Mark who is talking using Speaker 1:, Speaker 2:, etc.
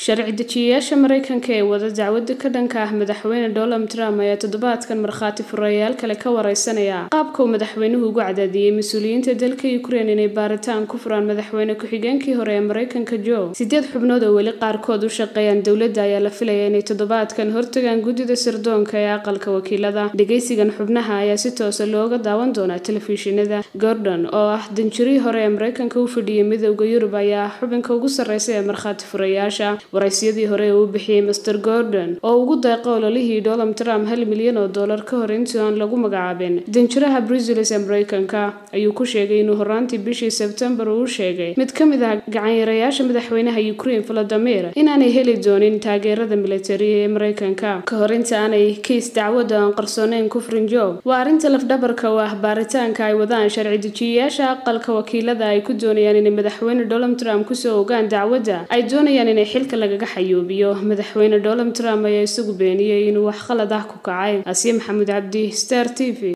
Speaker 1: sharci dejiyayaasha mareykanka ee wada dacwada ka dhanka ah madaxweyne donald trump ayaa toddobaadkan markhaati furayaal kale ka wareysanaya qaabka uu madaxweynuhu ugu cadaadiyey mas-uuliyiinta dalka ukraine inay baaritaan ku furaan madaxweyne ku-xigeenkii hore ee mareykanka joe sideed xubnood oo weli qaarkood u shaqeeyaan dowladda ayaa la filaya inay toddobaadkan hortagaan guddida sirdoonka ee aqalka wakiilada dhegeysigan xubnaha ayaa si toosa looga daawan doonaa telefishinada gordon oo ah danjirihii hore ee mareykanka u fadhiyay midowda yurub ayaa xubinka ugu sarreysa ee markhaati furayaasha waraysyadii hore ee uu bixiyey master gordon oo ugu deeqa ololihii donald trump hal milyan oo dollar ka hor intii aan lagu magacaabin danjiraha bruseles ee mareykanka ayuu ku sheegay inuu horaantii bishii sebtembar uu sheegay mid ka mid ah gacanyarayaasha madaxweynaha ukraine volodimir inaanay heli doonin taageerada militariga ee mareykanka ka hor inta aanay kiis dacwadda aan qarsooneyn ku furin joe waa arrinta lafdhabarka oo ah baaritaanka ay wadaan sharci dejiyayaasha aqalka wakiilada ay ku doonayaan inay madaxweyne donald trump kusoo ogaan dacwadda ay doonayaan inay xilka lagaga xayuubiyo madaxweyne donald trump ayaa isagu beeniyey inuu wax khalad ah ku kacay asiye maxamuud cabdi star t v